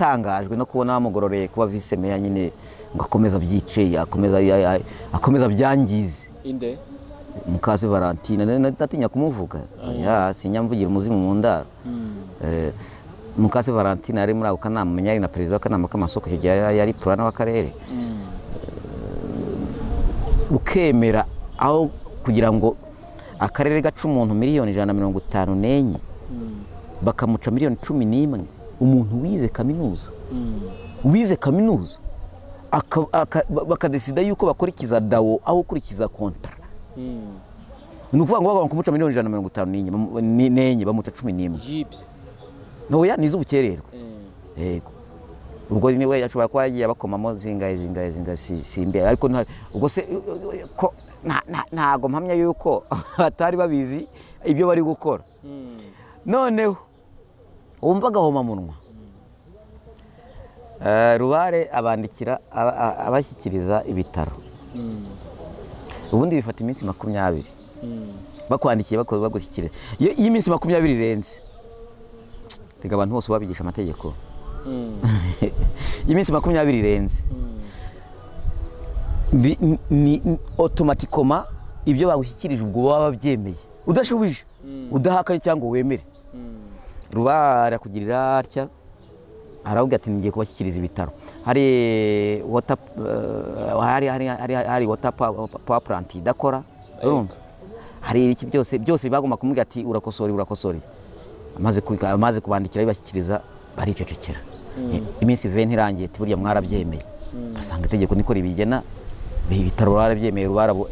yatangajwe no kubona bamugororeye kuba vise meya nyine ngo akomeze abyice akomeze akomeze abyangize inde mukazi valentine na- ndatinya kumuvuga oya sinyamvugira umuzimu mu ndaro Eh, mukazi valentine yari muri ako kanama meya yari na perezida w'akanama k'amasoko icyo gihe yari- yari purana w'akarere ukemera aho kugira ngo akarere gaca umuntu miliyoni ijana na mirongo itanu n'enye bakamuca miliyoni cumi n'imwe umuntu wize kaminuza wize kaminuza aka- aka- ba- bakadesida yuko bakurikiza dawo aho ukurikiza kontara ni ukuvuga ngo bagomba kumuca miliyoni ijana na mirongo itanu n'enye bamu- ni- n'enye bamuca cumi n'imwe jibye ntoya ni iz'ubukererwe yego ubwo niwe ashobora kuba yagiye abakomamo zingahe zingahe zingahe si- simbe ariko nta- ubwo se ko nta- nta- ntago mpamya yuko batari babizi ibyo bari gukora noneho wumvaga ahomamunwa Eh, rubare abandikira aba- a- abashyikiriza ibitaro ubundi bifata iminsi makumyabiri bakwandikiye bako- bagushyikiriza iyo iyo iminsi makumyabiri irenze reka abantu bose babigisha amategeko iminsi makumyabiri irenze Bi- ni- ni otomatikoma ibyo bagushyikirije ubwo baba babyemeye udashubije udahakanye cyangwa wemere ruba arakugirira atya aravuga ati ngiye kubashyikiriza ibitaro hari wota eh, hari hari hari hari wota power plant idakora urumva hari ibiki byose byose bagomba kumubwira ati urakosore urakosore amaze ku- amaze kubandikira bibashyikiriza baricecekera Eh, iminsi 20 irangiye ati burya mwarabyemeye basanga itegeko niko ribigena ibitaro barabyemeye barabo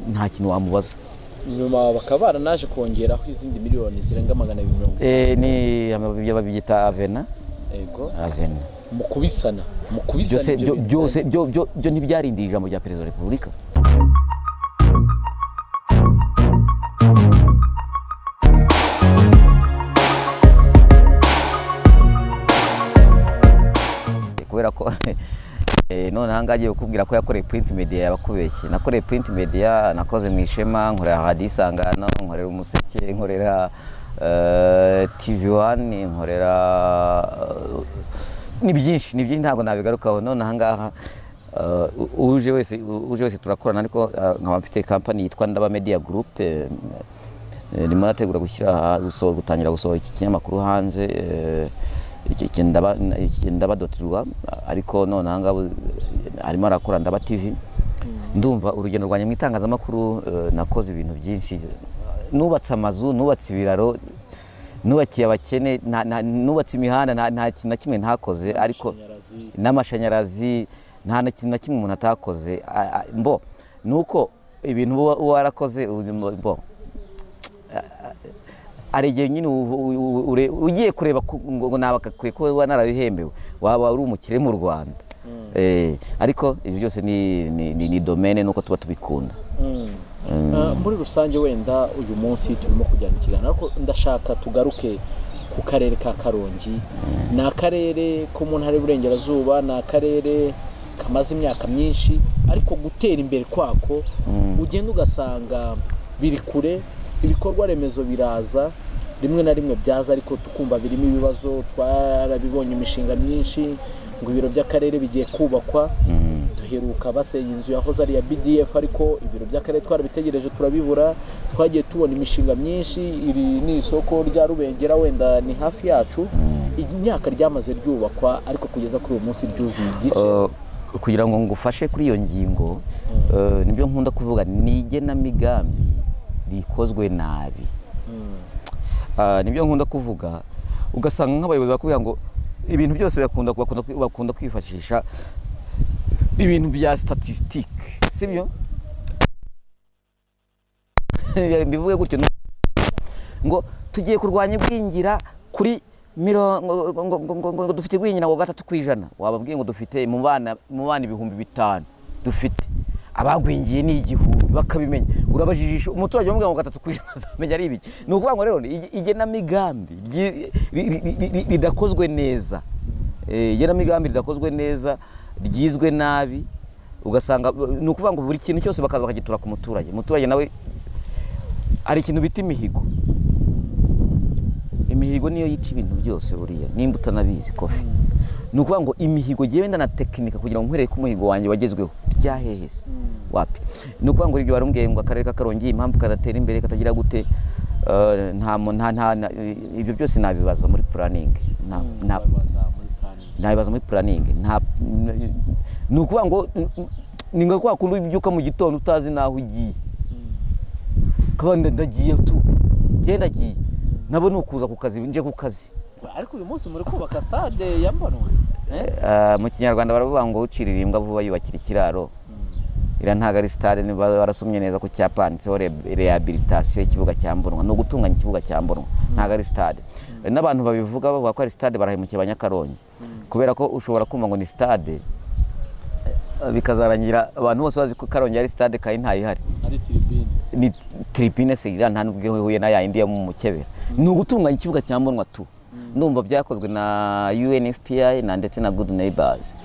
nta kintu wamubaza nyuma bakaba baranaje kongeraho izindi miliyoni zirenga magana abiri mirongo eh ni ibyo babyita avena yego avena mu kubisana mu kubisana byose ibyo byo- bintu. byose byo- byo- byo ntibyarindiye ijambo rya perezida wa repubulika kubera ko eh, none ahangaha agiye kukubwira ko yakoreye print media yabakubeshye nakoreye print media nakoze mu ishema nkorera radiyo isangano nkorera umuseke nkorera eh, tv wani nkorera eh, ni byinshi ni byinshi ntabwo nabigarukaho none ahangaha eh, u- uje wese u- uje wese turakorana ariko eh, nkaba mfite kampani yitwa ndaba media group eh, eh, rimwe arategura gushyira aha- guso- gutangira gusohora iki kinyamakuru hanze eh, iki- iki ndaba iki ndaba doti rwa ariko none aha ngaha arimo arakora ndaba tv ndumva urugendo rwanjye mu itangazamakuru eh, nakoze ibintu byinshi nubatse amazu nubatse ibiraro nubakiye abakene nta- nta- nubatse imihanda nta- nta kintu na kimwe ntakoze ariko Amashanyarazi. n'amashanyarazi nta na kintu na kimwe umuntu atakoze A- a- mbo ni uko ibintu uba uba warakoze ubu- mbo hari igihe nyine uvu- u- u- ure- ugiye kureba ku- ngo ngo nabakakwiye kuba waba narabihembewe waba uri umukire mu rwanda Eh, ariko ibyo byose ni ni- ni- ni domene nuko tuba tubikunda Ah, muri rusange wenda uyu munsi turimo kujyana ikiganiro ariko ndashaka tugaruke ku karere ka karongi ni akarere ko mu ntara y'uburengerazuba ni akarere kamaze imyaka myinshi ariko gutera imbere kwako ugenda ugasanga biri kure ibikorwa remezo biraza rimwe na rimwe byaza ariko tukumva birimo ibibazo twarabibonye imishinga myinshi ngo ibiro by'akarere bigiye kubakwa duheruka basenya inzu yahoze ari iya bdf ariko ibiro by'akarere twarabitegereje turabibura twagiye tubona imishinga myinshi iri ni isoko rya rubengera wenda ni hafi yacu imyaka ryamaze ryubakwa ariko kugeza kuri uyu munsi ryuzuye igice Eh, kugira ngo ngufashe kuri iyo ngingo eh, nibyo nkunda kuvuga ni igenamigambi rikozwe nabi Ah, nibyo nkunda kuvuga ugasanga nk'abayobozi bakubwira ngo ibintu byose bakunda bakunda bakunda kwifashisha ibintu bya statistique sibyo mbivuge gutyo ngo tugiye kurwanya igwingira kuri mirongo ngo- ngo- ngo- ngo- ngo dufite igwingira ngo gatatu ku ijana wababwiye ngo dufite mu bana mu bana ibihumbi bitanu dufite abagwingiye ni igihumbi bakabimenya urabajijisha umuturage umubwira ngo gatatu ku ijana azamenya ari ibiki ni ukuvuga ngo rero ig- igenamigambi ryi- ri- ri- ri- ri- ridakozwe neza Eh, igenamigambi ridakozwe neza ryizwe nabi ugasanga ni ukuvuga ngo buri kintu cyose bakaza bakagitura ku muturage umuturage nawe hari ikintu bita imihigo imihigo niyo yica ibintu byose buriya nimba utanabizi kofi ni ukuvuga ngo imihigo yewe wenda na tekinika kugira ngo nkwereke umuhigo wanjye wagezweho byahehese wapi ni ukuvuga ngo ibyo barumbwiye ngo akarere k'akarongi impamvu kadatera imbere katagira gute eh, nta mu- nta nta nta- ibyo byose nabibaza muri puraningi nta nta- nabibaza muri puraningi nta ni ukuvuga ngo n- n- ni nka kwa kundi ubyuka mu gitondo utazi n'aho ugiye kaba nda- ndagiye tu njye ndagiye nabo ni ukuza ku kazi nje ku kazi ariko uyu munsi muri kubaka stade ya mbonwa Eh, mu kinyarwanda baravuga ngo ucirira imbwa vuba yubakira ikiraro iriya ntabwo ari sitade niba barasomye neza ku cyapa handitseho re- rehabilitation y'ikibuga cya mbonwa ni ugutunganya ikibuga cya mbonwa ntabwo ari sitade n'abantu babivuga bavuga ko ari sitade barahemukiye abanyakarongi kubera ko ushobora kumva ngo ni sitade eh, bikazarangira abantu bose bazi ko karongi ari sitade kandi ntayihari ari tiribine ni tribune segera nta nubwo ihuye na ya yindi yo mu mukebera ni ugutunganya ikibuga cya mbonwa tu ndumva byakozwe na UNFPA na ndetse na Good Neighbors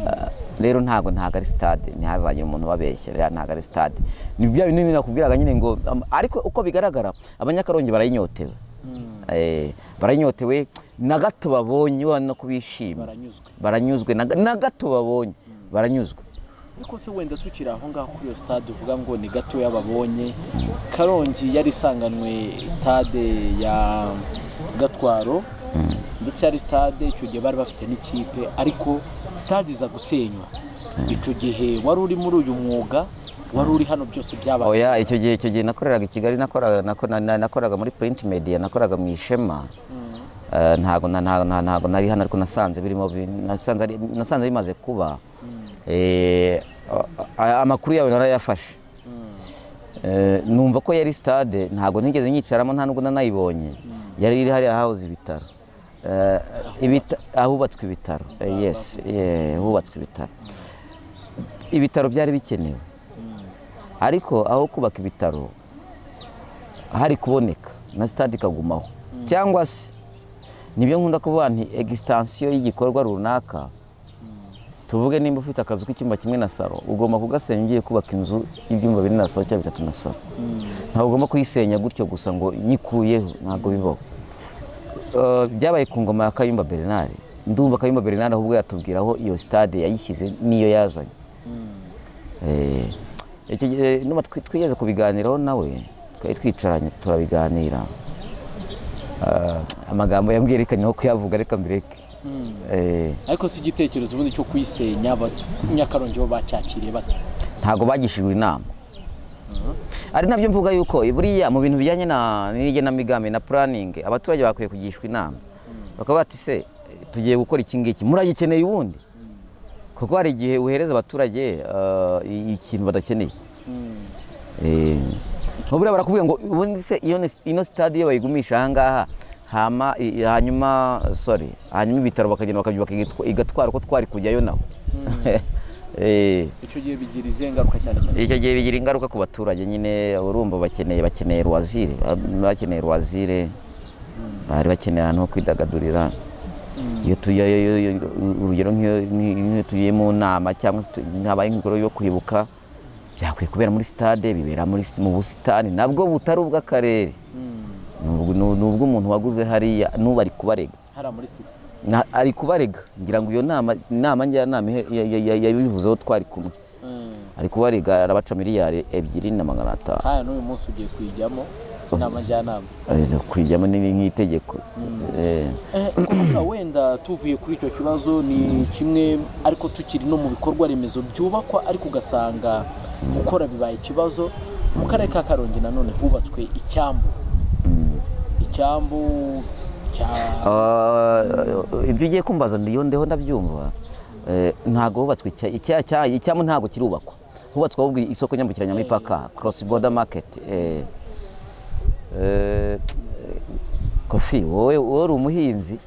Ah, rero ntago ntago ari stade ntihazagire umuntu babeshya rero ntago ari stade ni bya bintu nakubwiraga nyine ngo am- ariko uko bigaragara abanyakarongi barayinyotewe eh barayinyotewe na gato babonye ubona ko bishimye baranyuzwe baranyuzwe na ga- na gato babonye baranyuzwe ariko se wenda tukiri aho ngaho kuri iyo stade uvuga ngo ni gatoya babonye karongi yari isanganwe stade ya gatwaro ndetse yari stade icyo gihe bari bafite n'ikipe ariko stade iza gusenywa icyo gihe wari uri muri uyu mwuga wari uri hano byose byabaye oya icyo gihe icyo gihe nakoreraga i kigali nakoraga nako- na- na- nakoraga muri print media nakoraga mu ishema Eh, ntago na- ntago na- ntago nari hano ariko nasanze birimo bi- nasanze ari- nasanze bimaze kuba Eh, a- a- amakuru yawe narayafashe Eh, numva ko yari stade ntago nigeze nyicaramo nta nubwo nanayibonye yari iri hariya hahoze ibitaro Eh, ibita- ahubatswe ibitaro Eh, yes yeah, hubatswe ibitaro ibitaro byari bikenewe ariko aho kubaka ibitaro hari kuboneka na sitade ikagumaho cyangwa se nibyo nkunda kuvuga nti egisitansiyo y'igikorwa runaka tuvuge nimba ufite akazu k'icyumba kimwe na saro ugomba kugasenya ugiye kubaka inzu y'ibyumba bine na saro cyangwa bitatu na saro ntabwo ugomba kuyisenya gutyo gusa ngo nyikuyeho ntabwo bibaho Eh, byabaye ku ngoma ya kayumba bernard ndumva kayumba bernard ahubwo yatubwira aho iyo sitade yayishyize n'iyo yazanye Eh, icyo gihe nuba twi- twigeze kubiganiraho nawe twari twicaranye turabiganira Ah, amagambo yambwerekanye ko kuyavuga reka mbireke Eh, ariko si igitekerezo ubundi cyo kuyisenya aba- nyakarongi bo bacyakiriye bate ntabwo bagishijwe inama ari nabyo mvuga yuko buriya mu bintu bijyanye na n'igenamigambi na puraningi abaturage bakwiye kugishwa inama bakaba bati se tugiye gukora iki ngiki muragikeneye ubundi kuko hari igihe uhereza abaturage ah, i- ikintu badakeneye Eh, ubu rero barakubwira ngo ubundi se iyo ni- ino sitade iyo bayigumisha ahangaha hama i- hanyuma sorry hanyuma ibitaro bakagenda bakabyubaka igatwa- igatwara uko twari kujyayo naho Eh, icyo gihe bigira izihe ngaruka cyane cyane icyo gihe bigira ingaruka ku baturage nyine urumva bakeneye bakeneye ruwazire ba- bakeneye ruwazire bari bakeneye ahantu ho kwidagadurira iyo tujyayo iyo- iyo- urugero nk'iyo nk'iyo- nk'iyo tugiye mu nama cyangwa tu- habaye inkuru yo kwibuka byakwiye kubera muri sitade bibera muri si- mu busitani nabwo butari ubw'akarere Ni ubw- ni ubw'umuntu waguze hariya n'ubu ari kubarega hariya muri site Na- ari kubarega ngira ngo iyo nama inama njyanama ihe- ya- ya- ya- yabivuzeho twari kumwe Mm. ari kubarega arabaca miliyari ebyiri na magana atanu kandi n'uyu munsi ugiye kuyijyamo inama njyanama Eh, kuyijyamo ni nk'itegeko Eh, Eh, kuvuga wenda tuvuye kuri icyo kibazo ni kimwe ariko tukiri no mu bikorwa remezo byubakwa ariko ugasanga gukora bibaye ikibazo mu karere ka karongi nanone hubatswe icyambu icyambu cya ah, ibyo ugiye kumbaza ndiyo ndeho ndabyumva Eh, ntago hubatswe icya- icya- icya- icyamo ntago kirubakwa hubatswe ahubwo isoko nyambukiranya muri paka cross border market Eh, eh, kofi wowe wowe uri umuhinzi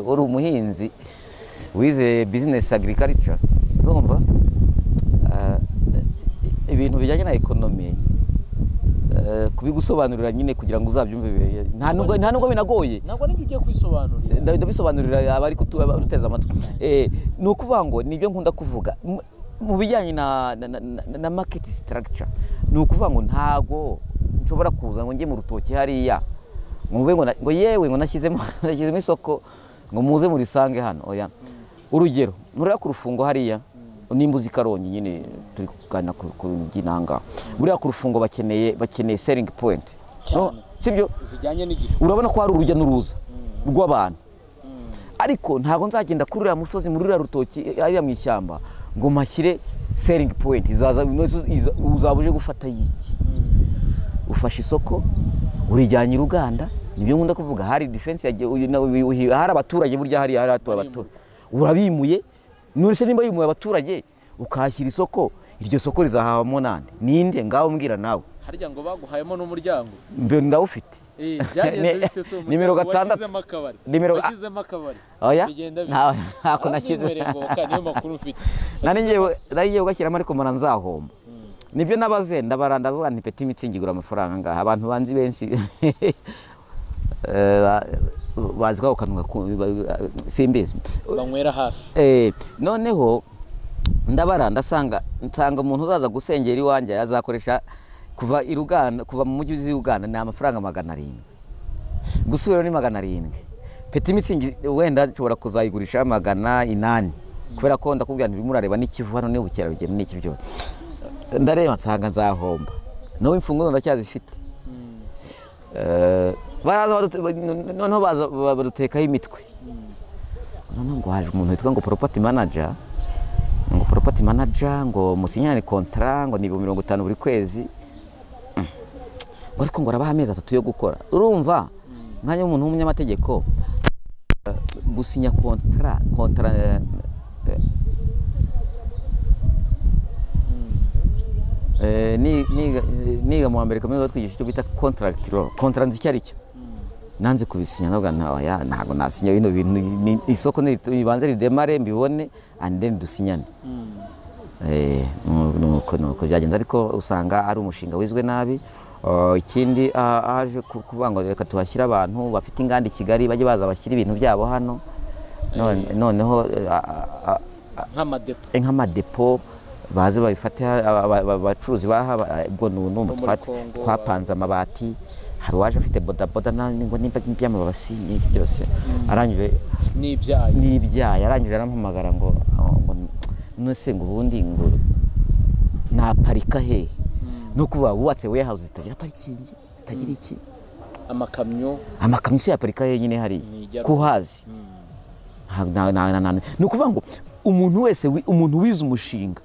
uri umuhinzi wize business agriculture urumva Ah, ibintu bijyanye na ekonomi eh, kubigusobanurira nyine kugira ngo uzabyumve bi- nta nubwo nta nubwo binagoye ntabwo nibyo ugiye kwisobanurira nda- ndabisobanurira abari kutu- abaduteze amatwi Eh, ni ukuvuga ngo nibyo nkunda kuvuga Mu- mu bijyanye na, na, na, na- na market structure ni ukuvuga ngo ntago nshobora kuza ngo njye mu rutoki hariya ngo mvuge ngo na- ngo yewe ngo nashyizemo nashyizemo isoko ngo muze murisange hano oya urugero muriya ku rufungo hariya nimba uzi karongi nyine turi kuganira ku ku ginanga buriya ku rufungo bakeneye bakeneye selingi poyinti No, Cyane. sibyo zijyanye n'igihe urabona ko hari urujya n'uruza rw'abantu ariko ntabwo nzagenda kuri uriya musozi muri uriya rutoki ariya mu ishyamba ngo mpashyire selingi poyinti izaza inoze iza- uzaba uje gufata y'iki ufashe isoko urijyanye i ruganda nibyo nkunda kuvuga hari defense yagiye uyu na- uyu- uyu- hari abaturage burya hariya hari abaturage bato urabimuye nurese nimba yimuye abaturage ukahashyira isoko iryo soko rizahabamo nande ninde ngaho mbwira nawe harya ngo baguhayemo n'umuryango mbe ndawufite Eh, byagenze Ni- bite se umuryango nimero gatandatu. washyizemo akabari Nimero- washyizemo akabari Oya, bigenda bite nta- ntako Ah, nashyize. ntunywereye ngoboka, niyo makuru mfite nari ngewe nari ngewe ugashyiramo ariko mpora nzahomba nibyo nabaze ndabaranda vuba nti peti mitsingi igura amafaranga ngaha abantu banzi benshi Eh, ba- bazi kwa kanwa simbizi banywera hafi Eh, noneho ndabara ndasanga nsanga umuntu uzaza gusengera iwanjye azakoresha kuva i Ruganda kuva mu mujyi uzi i Ruganda ni amafaranga magana arindwi gusubira ni magana arindwi peti mitsingi wenda nshobora kuzayigurisha magana inani kubera ko ndakubwira nti murareba n'ikivu hano ni ubukerarugendo ni iki byose ndareba nsanga nzahomba nawe imfunguzo ndacyazifite Eh, baraza badute- noneho baza ba- badutekaho imitwe noneho ngo haje umuntu witwa ngo property manager ngo property manager ngo musinyane contrat ngo ni mirongo itanu buri kwezi Mm. ngo ariko ngo arabaha amezi atatu yo gukora urumva nkanya umuntu w'umunyamategeko eh, gusinya contrat contrat eh, eh, Eh, ni- niga- eh, niga mu wa mbere kaminuza twigisha icyo bita contract law contract nzi icyo ari cyo nanze kubisinya navuga nta- oya, ntabwo nasinya bino bintu ni- isoko nibanze ridemare mbibone and then dusinyane Eh, nu- nuko nuko byagenze ariko usanga ari umushinga wizwe nabi Uh, ikindi ah, haje ku- kuvuga ngo reka tuhashyire abantu bafite inganda i kigali bajye baza bashyira ibintu byabo hano None- noneho eh, a- a- nk'amadepo nk'amadepo baze babifate ha- aba- aba- abacuruzi baha ba- ubwo ni unumva muri twat- Congo, twapanze amabati hari uwaje afite bodaboda nani ngo nimba iby'amabasi n'iki byose arangije n'ibyayi n'ibyayi arangije arampamagara ngo ngo ngo, nonese ngo ubundi ngo naparika hehe ni ukuvuga wubatse warehouse zitagira parikingi zitagira iki amakamyo amakamyo se yaparika henyine Ni hariya ijya- kuhazi Nta- nta- nta- nta- ni ukuvuga ngo umuntu wese wi- umuntu wize umushinga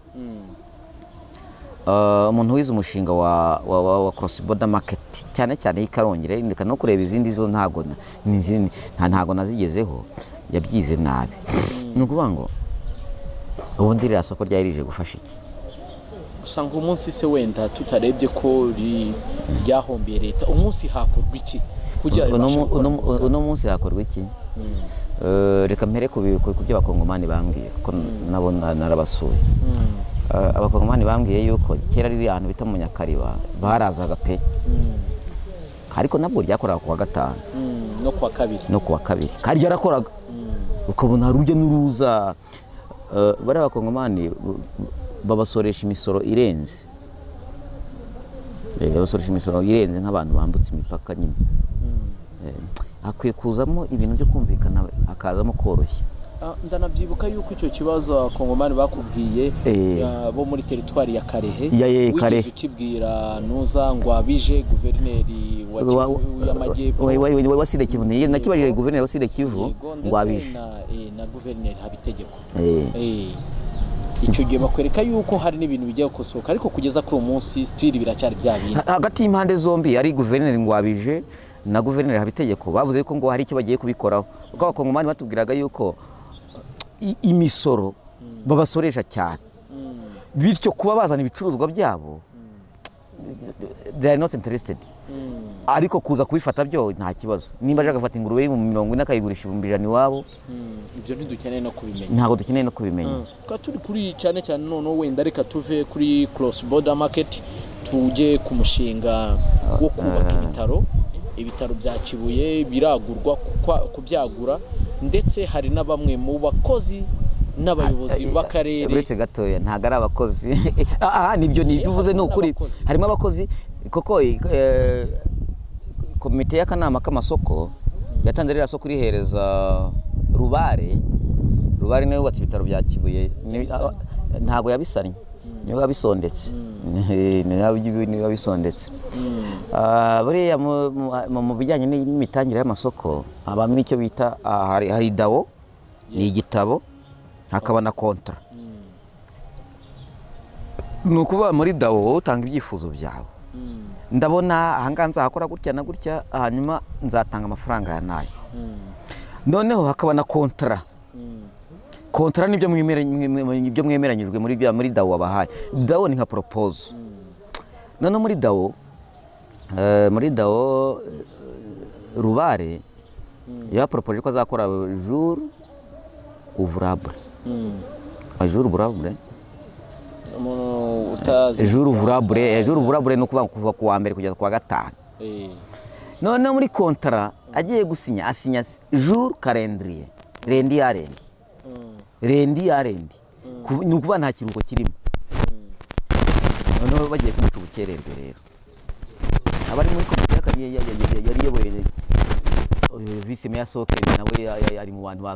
Uh, umuntu wize umushinga wa, wa, wa, wa cross border market cyane cyane y'ikarongere ndeka no kureba izindi zo ntago na- ni izindi- nta ntago nazigezeho yabyize nabi ni ukuvuga ngo ubundi ririya soko ryari rije gufasha iki usanga umunsi se wenda tutarebye ko ri- ryahombiye leta umunsi hakorwa iki kugira Uno ribashe mu- gukora uno mu mu- Rwanda? uno munsi hakorwa iki Eh, reka mpere ku bi- ku ku byo abakongomani bambwiye kuko nabo na- narabasuye Eh, abakongomani bambwiye yuko kera riri ahantu bita munyakariba barazaga pe ariko nabwo ryakoraga ku wa gatanu Mm, no kuwa kabiri no ku wa kabiri kandi ryarakoraga ukabona hari urujya n'uruza Eh, bariya bakongomani b- babasoresha imisoro irenze Eh, babasoresha imisoro irenze nk'abantu bambutse imipaka nyine Eh, hakwiye kuzamo ibintu byo kumvikana hakazamo koroshya Ah, ndanabyibuka yuko icyo kibazo abakongomani bakubwiye Eh. ah, bo muri teritwari ya karehe Ya- ya- ya Karehe. wigeze ukibwira nuza ngo abije guverineri wa Wa- Kivu y'amajyepfo wa- wa- wa- waside kivu ni- nakibajije guverineri waside kivu Yego, ndetse ngo abije na, eh, na guverineri habitegeko Eh. Eh, icyo gihe bakwereka yuko hari n'ibintu bijya gukosoka ariko kugeza kuri uyu munsi sitiri biracyari bya bindi Ha- hagati y'impande zombi ari guverineri ngwabije na guverineri habitegeko bavuze yuko ngo hari icyo bagiye kubikoraho kuko abakongomani batubwiraga yuko i- imisoro babasoresha cyane bityo kuba bazana ibicuruzwa byabo they are not interested ariko kuza kubifata byo nta kibazo nimba aje agafata ingurube y'ibihumbi mirongo ine akayigurisha ibihumbi ijana iwabo ibyo ntidukeneye no kubimenya ntabwo dukeneye no kubimenya tukaba turi kuri cyane cyane noneho wenda reka tuve kuri cross border market tujye ku mushinga wo kubaka ibitaro ibitaro bya kibuye biragurwa kukwa- kubyagura ndetse hari na bamwe mu bakozi n'abayobozi b'akarere uretse gatoya ntabwo ari abakozi aha nibyo nibyo uvuze ni ukuri abakozi. harimo abakozi koko eh, komite y'akanama k'amasoko yatanze ririya soko irihereza rubare rubare niwe wubatse ibitaro bya kibuye ni- Yabisannye. ntabwo yabisannye niwe wabisondetse niwe wabisondetse Ah, buriya mu- mu- mu bijyanye n'imitangire y'amasoko habamo icyo bita ah, hari hari dawo ni igitabo hakaba na kontara ni ukuvuga muri dawo utanga ibyifuzo byawe ndabona ahangaha nzahakora gutya na gutya hanyuma nzatanga amafaranga ya nayo noneho hakaba na kontara kontara nibyo mwemera- mwe- nibyo mwemeranyijwe muri bya muri dawo wabahaye dawo ni nka poropoze noneho muri dawo eh, muri dawo eh, rubare yaporopoje ko azakora jour ouvrable jour ouvrable umuntu utazi jour ouvrable jour ouvrable ni ukuvuga kuva ku wa mbere kugeza ku wa gatanu Eh, noneho muri kontara agiye gusinya asinya jour calendrier rendi ya rendi mm, rendi ya rendi Ku- ni ukuvuga nta kiruhuko kirimo noneho bagiye kumuca ubukererwe rero abari muri komite y'aka- ya- ya- ya- ya- yari iyoboye eh, vice meya soke nawe ya- ya- ari mu bantu ba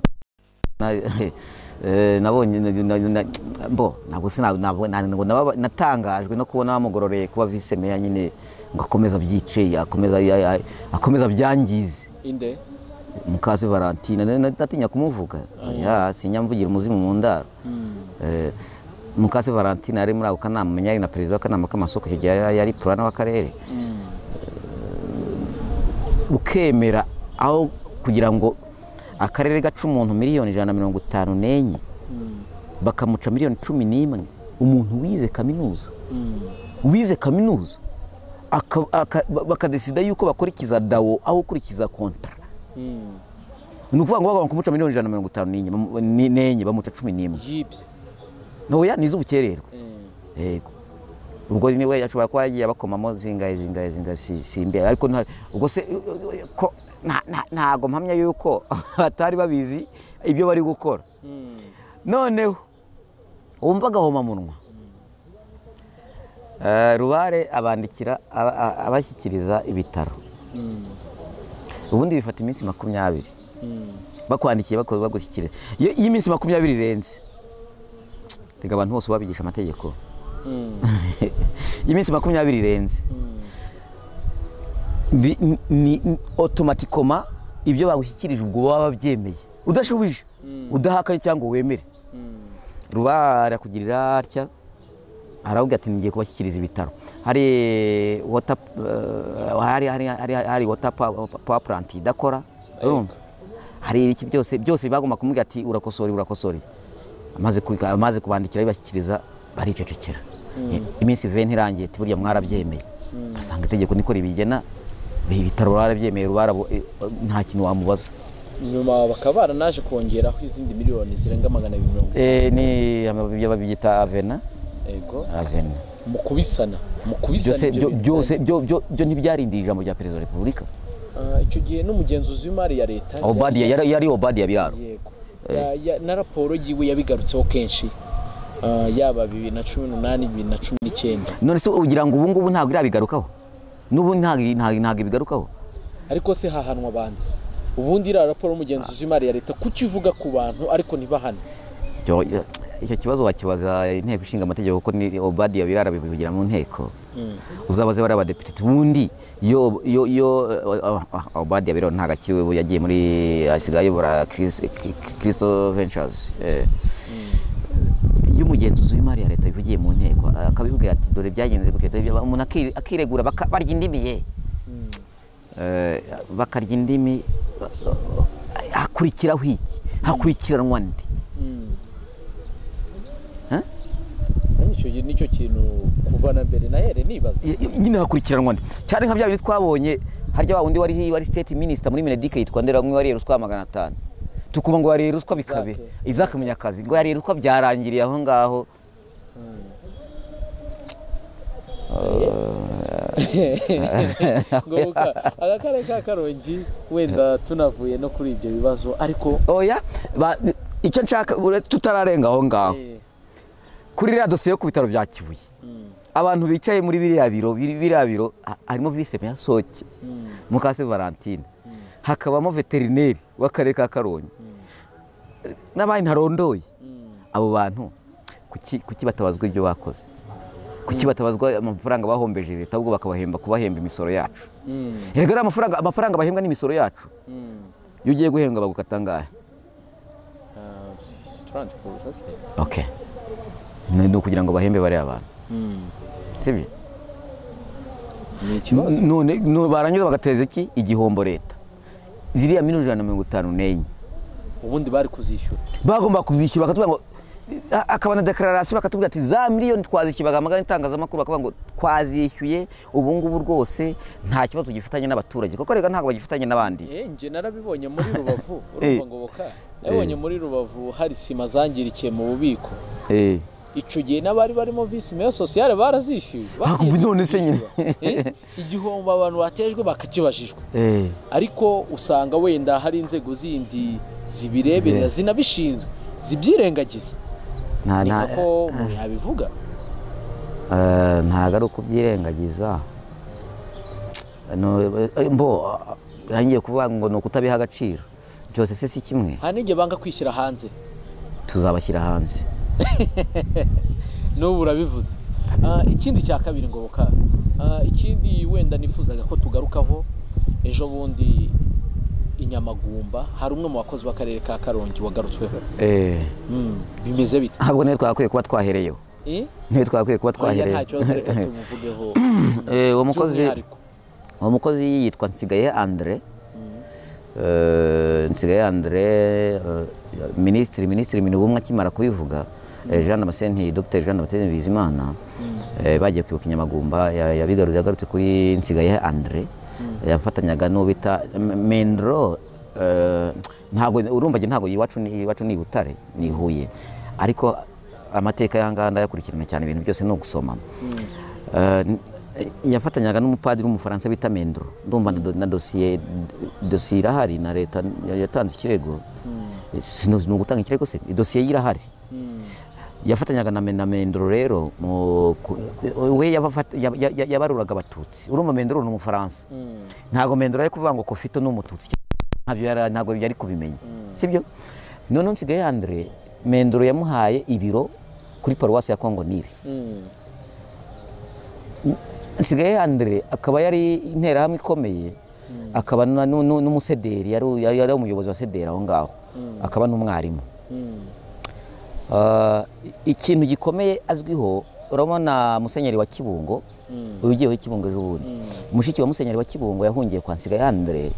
na- eh, nabonye na- na- na- mbo ntabwo sina- ntabwo- na- ntabwo naba- natangajwe no kubona bamugororeye kuba vice meya nyine ngo akomeze abyice akomeze ya- ya- akomeze abyangize inde mukazi valentine na- na- ndatinya kumuvuga Ya, sinyamvugira umuzimu mu ndaro Eh, mukazi valentine yari muri ako kanama yari na perezida w'akanama k'amasoko icyo gihe yari yari purana w'akarere ukemera aho kugira ngo akarere gaca umuntu miliyoni ijana na mirongo itanu n'enye bakamuca miliyoni cumi n'imwe umuntu wize kaminuza wize kaminuza aka- aka- bakadesida yuko bakurikiza dawo aho gukurikiza kontara Mm, ni ukuvuga ngo bagomba kumuca miliyoni ijana na mirongo itanu n'enye bamu- ni- n'enye bamuca cumi n'imwe yibye ntoya ni iz'ubukererwe Eh, yego ubwo niwe ashobora kuba yagiye abakomamo zingahe zingahe zingahe si- simbe ariko nta ubwo se ko nta- nta- ntago mpamya yuko batari babizi ibyo bari gukora mm, noneho wumva agahomamunwa Eh, rubare abandikira aba- a- abashyikiriza ibitaro mm, ubundi bifata iminsi makumyabiri mm, bakwandikiye bako- bagushyikiriza iyo iyo iminsi makumyabiri irenze reka abantu bose babigisha amategeko mm, iyo iminsi makumyabiri irenze mm, Bi- ni- ni ni- otomatikoma ibyo bagushyikirije ubwo baba babyemeye udashubije udahakanye cyangwa ngo wemere mm, ruba arakugirira atya aravuga ati ngiye kubashyikiriza ibitaro hari wota eh, hari hari hari hari wota pawa puranti idakora urumva hari iki byose byose bagomba kumubwira ati urakosore urakosore amaze ku- amaze kubandikira bibashyikiriza baricecekera Eh, iminsi veni irangiye ati burya mwarabyemeye basanga itegeko niko ribigena ibitaro barabyemeye rubarabo nta kintu wamubaza nyuma bakaba baranaje kongeraho izindi miliyoni zirenga magana abiri mirongo Eh, ni amabi- babyita avena ego avena mu kubisana mu kubisana byose ibyo byo- bintu. byose byo- byo- byo ntibyarindiye ijambo rya perezida wa repubulika Ah, icyo gihe n'umugenzuzi w'imari ya leta obadiya yari yari obadiya biraro yego Ya- ya- na raporo yiwe yabigarutseho kenshi Ah, yaba bibiri na cumi n'umunani bibiri na cumi n'icyenda none se ugira ngo ubu ngubu ntabwo irabigarukaho n'ubu ntabwo ntabwo- ntabwo ibigarukaho ariko se hahanwa abandi ubundi iriya raporo y'umugenzuzi w'imari ya leta kuki ivuga ku bantu ariko ntibahane Icyo- icyo kibazo wakibaza inteko ishinga amategeko kuko ni obadiya biraro bivugira mu nteko uzabaze bari abadepite ubundi iyo iyo iyo eh, ah, ah, obadiya biraro ntabwo akiriwe ubu yagiye muri asigaye ayobora Chris- Christo Ventures eh. iyo umugenzuzi w'imari ya leta bivugiye mu nteko akabibwira ati dore byagenze gutya dore bya-" umuntu aki- akiregura baka- barya indimi ye Eh, bakarya indimi hakurikiraho iki hakurikiranwa nde Eh? nanjye icyo gihe nicyo kintu kuva na mbere na here nibaza I- i- nyine hakurikiranwa nde cyane nka bya bindi twabonye harya wa wundi wari wari state minister muri Mineduc yitwa Nderamwe wariye ruswa magana atanu tukumva ngo yariye ruswa bikabe Isaac. Isaac Munyakazi ngo yariye ruswa byarangiriye aho ngaho ngoboka akarere ka karongi wenda tunavuye no kuri ibyo bibazo ariko oya ba- icyo nshaka uretse tutararenga aho ngaho eh, kuri iriya dosiye yo ku bitaro bya kibuye abantu bicaye muri biriya biro biri- biriya biro ha- harimo vise meya soke mukase valentine hakabamo veterineri w'akarere ka karongi n'abandi ntarondoye abo bantu kuki kuki batabazwa ibyo bakoze kuki batabazwa amafaranga bahombeje leta ahubwo bakabahemba kubahemba imisoro yacu erega ari amafaranga amafaranga bahembwa n'imisoro yacu iyo ugiye guhembwa bagukata angahe okay ni ukugira ngo bahembe bariya abantu sibyo ni ikibazo none no- baranyura bagateza iki igihombo leta ziriya miliyoni ijana na mirongo itanu n'enye ubundi bari kuzishyura bagomba kuzishyura bakatubwira ngo a- akabona dekararasiyo bakatubwira ati za miliyoni twazishyuye bagamagana itangazamakuru bakavuga ngo twazishyuye ubu ngubu rwose nta kibazo gifatanye n'abaturage kuko rega ntabwo bagifitanye n'abandi Eh, njye narabibonye muri rubavu Eh. urumva ngoboka nabibonye muri rubavu hari sima zangirikiye mu bubiko Eh. icyo gihe n'abari barimo visi meya sosiyale barazishyuye Ah, ubu none se nyine. Eh, igihombo abantu batejwe bakakibajijwe Eh. ariko usanga wenda hari inzego zindi zibireberera Ze- zinabishinzwe zibyirengagiza nta ni nta nako umuntu yabivuga eh, ntago ari ukubyirengagiza No, eh, mbo ngiye kuvuga ngo ni ukutabiha agaciro byose se si kimwe hari n'igihe banga kwishyira hanze tuzabashyira hanze n'ubu urabivuze Ah, ikindi cya kabiri ngoboka Ah, ikindi wenda nifuzaga ko tugarukaho ejo bundi i Nyamagumba hari umwe mu bakozi b'akarere ka karongi wagarutsweho Mm, bimeze bite ntabwo niyo twagakwiye kuba twahereyeho Eh? niyo twagakwiye kuba Oya, twahereyeho nta kibazo reka tumuvugeho Eh, uwo mukozi by'umwihariko uwo mukozi yitwa Nsigaye Andre Eh, Nsigaye Andre eh, minisitiri minisitiri minubumwe akimara kubivuga eh, Jean Damascene Dr Jean Damascene Bizimana eh, bagiye kwibuka inyamagumba ya- yabigaruriye agarutse kuri Nsigaye Andre yafatanyaga n'uwo bita M- Mendro eh, ntabwo urumva njye ntabwo iwacu ni iwacu ni i Butare ni i Huye ariko amateka y'ahangaha ndayakurikirana cyane ibintu byose ni ugusoma Eh, n- yafatanyaga n'umupadiri w'umufaransa bita Mendro ndumva na do- na dosiye dosiye irahari na leta yatanze ikirego Sino- ni ugutanga ikirego se dosiye ye irahari yafatanyaga na na Mendro rero mu ku- we yabafata- yab- ya- ya- yabaruraga abatutsi urumva Mendro ni umufaransa ntabwo Mendro ari kuvuga ngo kofito ni umututsi ntabyo yari- ntabwo yari kubimenya sibyo noneho nsigaye Andre Mendro yamuhaye ibiro kuri paruwasi ya Kongo Nile Mm, nsigaye Andre akaba yari interahamwe ikomeye akaba na- nu- nu- n'umusederi yari- yari yari umuyobozi wa sederi aho ngaho akaba n'umwarimu mm, Ah, ikintu gikomeye azwiho urabona musenyeri wa kibungo uyu ugiye wa kibungo ejo bundi mushiki wa musenyeri wa kibungo yahungiye kwa nsigaye Andre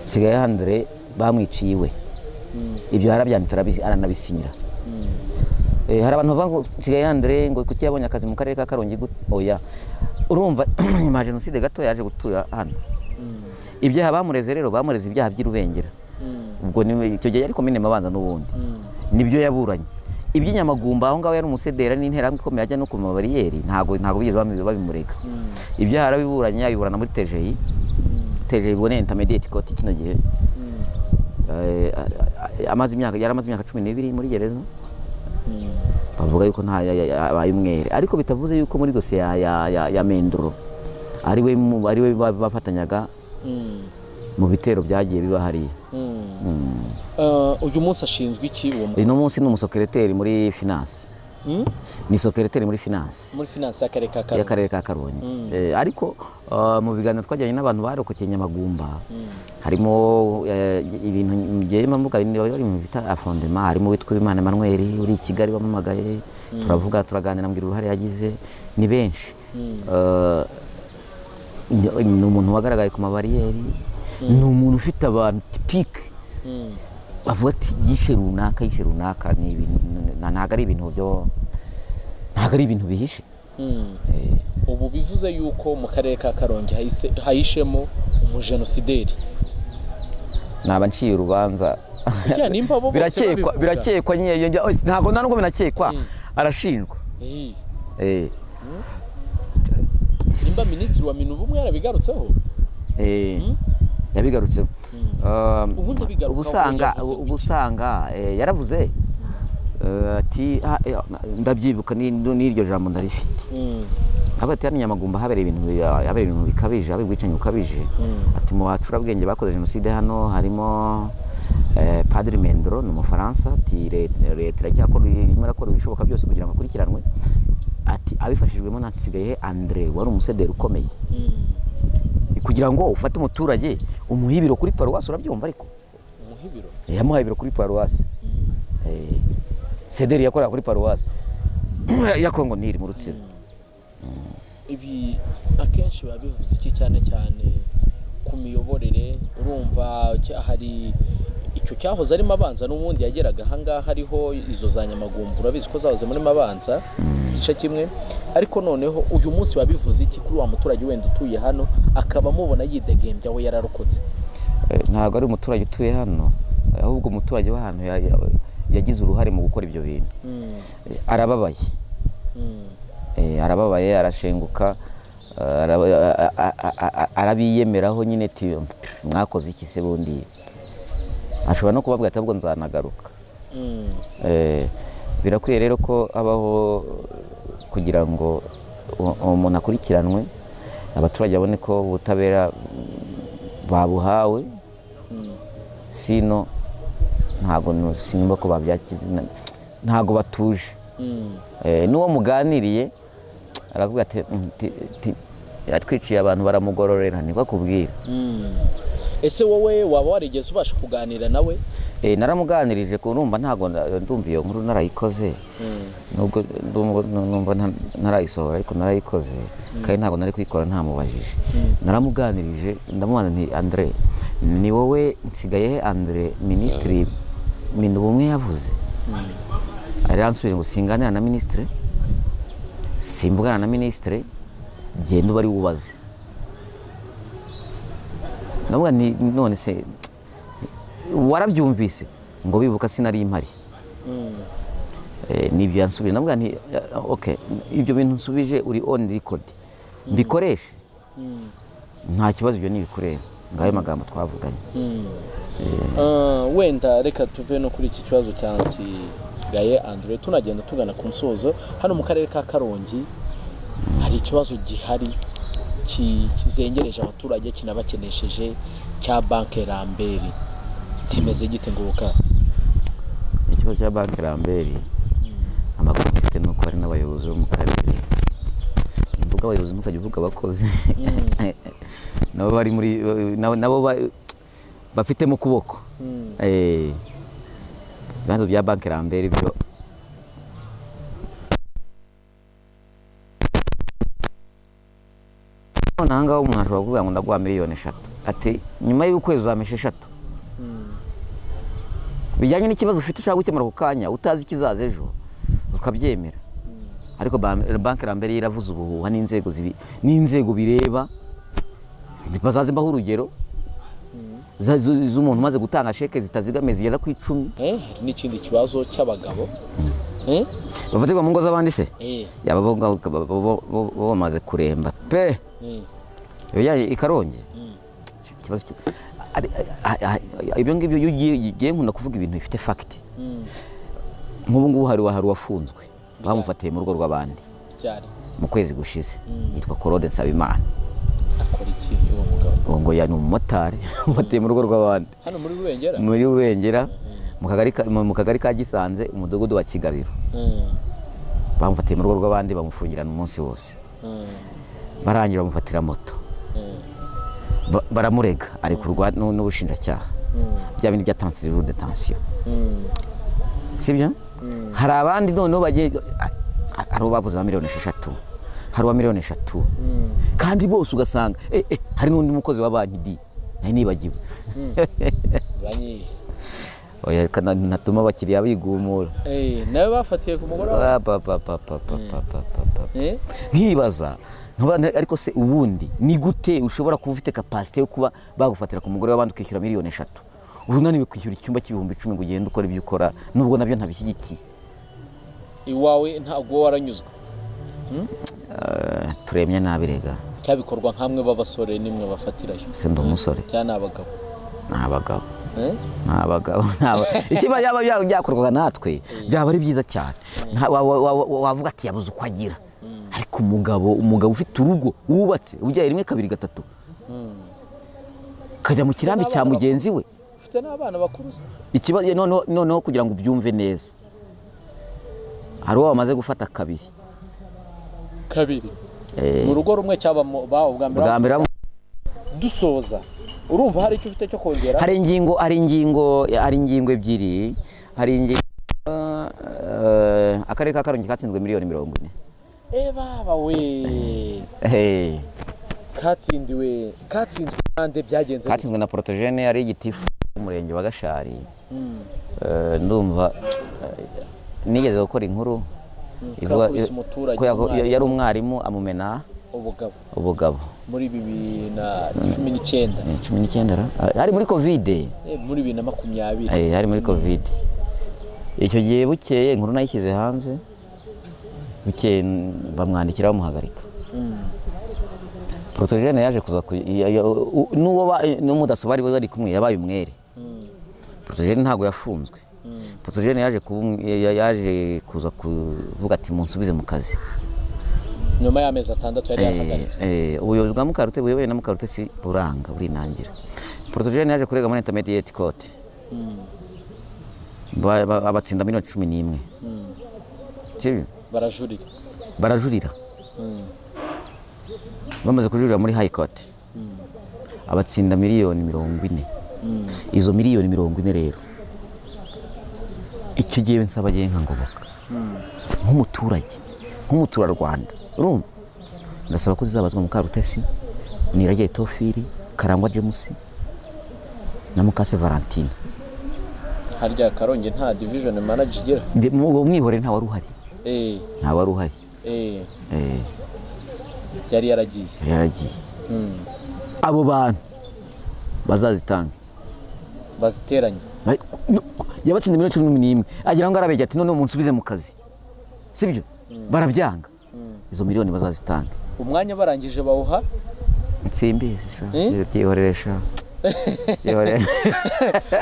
nsigaye Andre bamwiciye iwe ibyo yarabyanditse arabizi- aranabisinyira Eh, hari abantu bavuga ngo nsigaye Andre ngo kuki yabonye akazi mu karere ka Karongi gute? oya urumva nyuma ya jenoside gato yaje gutura hano ibyaha bamureze rero bamureze ibyaha by'irubengera mm, ubwo ni icyo gihe yari komine mabanza n'ubundi mm. nibyo yaburanye iby'inyamagumba aho ngaho yari umusedera n'interahamwe ikomeye ajya no ku mabariyeri ntabwo ntabwo bigeze babi- babimurega ibyaha yarabiburanye abiburana muri tejeyi tejeyi ubwo ni intermediate court kino gihe Eh, a- a- amaze imyaka yari amaze imyaka cumi n'ibiri muri gereza bavuga yuko nta ya- ya- abaye umwere ariko bitavuze yuko muri dosiye ya, ya, ya, ya menduro ari we mu- ari we ba- bafatanyaga Mm, mu bitero byagiye biba hariya mm. Eh, uyu munsi ashinzwe iki uwo mu- uno munsi ni umusekereteri muri finance Mm? ni sekereteri muri finance muri finance y'akarere ka karongi y'akarere ka karongi Eh, ariko ah, mu biganiro twajyanye n'abantu barokokeye nyamagumba harimo eh, ibintu byema mvuga bimwe bari mu bita afondema harimo witwa Imana Emmanuel uri i Kigali bamamagaye turavuga turaganira mbwira uruhare yagize ni benshi Eh, ni- ni umuntu wagaragaye ku mabariyeri ni umuntu ufite abantu tipike Mm, bavuga ati yishe runaka yishe runaka ni ibintu ntabwo ari ibintu byo ntabwo ari ibintu bihishe mm. Eh, ubu bivuze yuko mu karere ka karongi hahise- hahishemo umujenosideri naba nciye urubanza Burya nimba bo bose birakekwa babivuga. birakekwa nyine yongera- oya, ntabwo nta nubwo binakekwa Mm. arashinjwa Eh, Eh, nimba minisitiri wa minuba umwe yarabigarutseho eh, yabigarutseho Um, Ubundi bigaruka uba usanga aho yavuze uba usanga eh, yaravuze eh, ati "Ah, eh, ndabyibuka ni- n'iryo jambo ndarifite Mm, avuga ati hano inyamagumba habereye ibintu bi- habereye ibintu bikabije habereye ubwicanyi bukabije ati mu bacurabwenge bakoze jenoside hano harimo Eh, Padiri Mendro ni umufaransa ati "Re- leta iracyakora irimo irakora ibishoboka byose kugira ngo akurikiranwe ati abifashijwemo nasigaye Andre wari umusederi ukomeye kugira ngo ufate umuturage umuhe ibiro kuri paruwasi urabyumva ariko umuhibiro yamuhaye ibiro kuri paruwasi Eh, sederi yakorera kuri paruwasi ya kongo niri mu rutsiro ibi akenshi biba bivuze iki cyane cyane ku miyoborere urumva cya- hari icyo cyahoze ari mabanza n'ubundi yageraga ahangaha hariho izo za nyamagumbu urabizi ko zahoze muri mabanza igice kimwe ariko noneho uyu munsi biba bivuze iki kuri wa muturage wenda utuye hano akaba amubona yidegembya we yararokotse Eh, ntabwo ari umuturage utuye hano eh, ahubwo umuturage w'ahantu ya- ya- yagize uruhare mu gukora ibyo bintu Mm, Eh, arababaye mm, Eh, arababaye arashenguka eh, araba- a- a- a- a- arabiyemeraho nyine ati mwakoze iki se bundi ashobora no kubabwira ati ahubwo nzanagaruka mm, Eh, birakwiye rero ko habaho kugira ngo u- umuntu akurikiranwe abaturage babone ko ubutabera mm, babuhawe mm. sino ntabwo nu- sinumva ko babyakize na- ntabwo batuje Mm, Eh, n'uwo muganiriye aravuga ati "Mm, ti- ti- yatwiciye abantu baramugororera niko akubwira mm. ese wowe waba warigeze ubasha kuganira nawe Eh, naramuganirije ku numva ntabwo na- ndumva iyo nkuru narayikoze Mm, nubwo ndumva- numva nta- ntarayisohora ariko narayikoze kandi ntabwo nari kuyikora ntamubajije naramuganirije ndamubaza nti andre ni wowe nsigaye he andre minisitiri minubumwe yavuze aransubije ngo singanira na minisitiri simvugana na minisitiri genda uba ari wubaze ndavuga nti none se warabyumvise ngo bibuka sinari impari mm. Eh, nibyo yansubije ndavuga nti eh, okay ibyo bintu nsubije uri on record mbikoreshe Mm. nta kibazo ibyo nibikureba ngayo magambo twavuganye Mm. Ah, wenda reka tuve no kuri iki kibazo cya Nsigaye Andre tunagenda tugana ku musozo hano mu karere ka Karongi hari ikibazo gihari ki- kizengereje abaturage kinabakenesheje cya banke Ramberi kimeze gite ngoka ikigo cya banki ramberi amakuru mfite ni uko hari n'abayobozi bo mu karere ni mvuga abayobozi ntukajya uvuga abakozi nabo bari muri nabo- nabo ba- bafite mu kuboko Mm. Eh, ibibanza bya banki ramberi byo none ahangaha umuntu ashobora kuvuga ngo ndaguha miliyoni eshatu ati nyuma y'ukwezi uzamesha eshatu bijyanye n'ikibazo ufite ushaka gukemura ako kanya utazi ikizaza ejo ukabyemera ariko ba- banki rambere yaravuze ubuhuha n'inzego zibi- n'inzego bireba bazaze mbaho urugero za- zu- z'umuntu umaze gutanga sheke zitazigamiye zigera ku icumi Eh, hari n'ikindi kibazo cy'abagabo eh? bafatirwa mu ngo z'abandi se Eh, yaba bo ngabo ba- bo- bo- bo bamaze kuremba pe eh. ibijyanye i karongi ikibazo ki- ari- ari- ari- ibyo ngibyo iyo ugiye ugiye nkunda kuvuga ibintu bifite fagiti Mm. nk'ubu ngubu hari hari uwafunzwe bamufatiye mu rugo rw'abandi Cyari mu kwezi gushize yitwa Claude Nsabimana akora iki uwo mugabo uwo ngo yari umumotari umufatiye mu rugo rw'abandi hano muri Rubengera muri Rubengera mu kagari ka- mu mu kagari ka Gisanze umudugudu wa Kigabiro Mm. bamufatiye mu rugo rw'abandi bamufungirana umunsi wose Mm. barangira bamufatira moto Mm. Ba- baramurega arekurwa n'u- n'ubushinjacyaha bya bindi byatanze ijuru detansiyo Mm. sibyo hari abandi noneho bagiye a- a- hari uwo bavuze ba miliyoni esheshatu hari uwa miliyoni eshatu Mm. kandi bose ugasanga eh, eh, hari n'undi mukozi wa banki di nari nibagiwe banki oya reka na- natuma abakiriya bigumura eh nawe bafatiye ku mugoroba Pa, pa, pa, pa, pa, pa, pa, pa, pa, pa. eh nkibaza nkaba na- ariko se ubundi ni gute ushobora kuba ufite kapasite yo kuba bagufatira ku mugore w'abandi ukishyura miliyoni eshatu uba unaniwe kwishyura icyumba cy'ibihumbi icumi ngo ugende ukora ibyo ukora nubwo nabyo ntabishyigikiye iwawe ntabwo waranyuzwe Eh, turemye nabi rega cyabikorwa nk'amwe b'abasore nimwe bafatirayo se ndi umusore cyane abagabo ni abagabo eh ni abagabo ni aba- ikiba yaba bya- byakorwaga natwe byaba ari byiza cyane Nta- wa- wa- wa- wa- wavuga ati yabuze uko agira ariko umugabo umugabo ufite urugo wubatse ubyaye rimwe kabiri gatatu kajya mu kirambi cya mugenzi we ufite mufite n'abana bakuru se ikibazo noneho- noneho kugira ngo ubyumve neza hari uwo bamaze gufata kabiri kabiri mu rugo rumwe cyaba mu- ba ubwa mbere bwa mbere dusoza urumva hari icyo ufite cyo kongera hari ingingo hari ingingo hari ingingo ebyiri hari ingingo eh, akarere ka karongi katsinzwe miliyoni mirongo ine eh baba we Eh, katsindiwe katsinzwe kandi byagenze bite? katsinzwe na porotogene ari igitifu umurenge wa gashari Eh, ndumva eh, nigeze gukora inkuru ivuga- kakubise umuturage ko yako- umwarimu. yari umwarimu amumena ubugabo ubugabo muri bibiri na cumi n'icyenda Eh, cumi n'icyenda ra? Ah, ari muri kovide eh, muri bibiri na makumyabiri Eh, hari muri kovide icyo gihe bukeye inkuru nayishyize hanze bukeye n- bamwandikira bamuhagarika porotogene yaje kuza ku- ya- ya- u- n'uwo ba- n'umudaso bari bari kumwe yabaye umwere porotogene ntabwo yafunzwe porotogene yaje kuba um- ya- ya- yaje kuza kuvuga ati munsubize mu kazi nyuma y'amezi atandatu yari yarahagaritse Eh, eh, ubuyobozi bwa mukarute buyoboye na mukarute si buranga burinangira porotogene yaje kurega muri intermediate court Ba- ba- abatsinda miliyoni cumi n'imwe Sibyo? barajurira barajurira bamaze kujurira muri high court abatsinda miliyoni mirongo ine izo miliyoni mirongo ine rero icyo gihe nsaba agiye nkangoboka nk'umuturage nk'umuturarwanda urumva ndasaba ko zizabazwa mukarutesi niragiye tofiri karangwa james na mukase valentine harya karongi nta division manager igira Ndi- mu- uwo mwihorere nta wari uhari eh nta wari uhari eh Eh, yari yaragiye yari yaragiye abo bantu bazazitanga baziteranye Ba- no- yabatsinze miliyoni cumi n'imwe agira ngo arabegera ati noneho umunsi ubize mu kazi sibyo barabyanga izo miliyoni bazazitanga umwanya barangije bawuha nsimbizi sha Eh? byihorere sha byihorere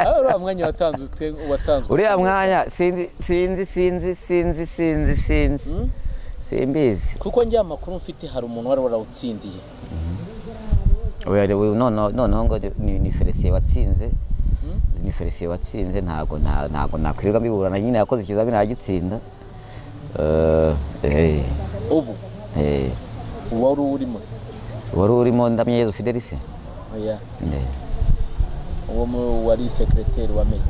aho uriya mwanya watanzwe ute- watanzwe uriya mwanya sinzi sinzi sinzi sinzi sinzi sinzi simbizi kuko njye amakuru mfite hari umuntu wari warawutsindiye Oya, re- we- noneho noneho ngo ni- ni ni felicien watsinze ni felicien watsinze ntabwo nta- ntabwo nakwirirwa mbiburana nyine yakoze ikizamini aragitsinda Eh, eh, ubu eh. wari urimo se wari urimo ndamyeyezu fidelise oya uwo mu- wari secrétaire wa meya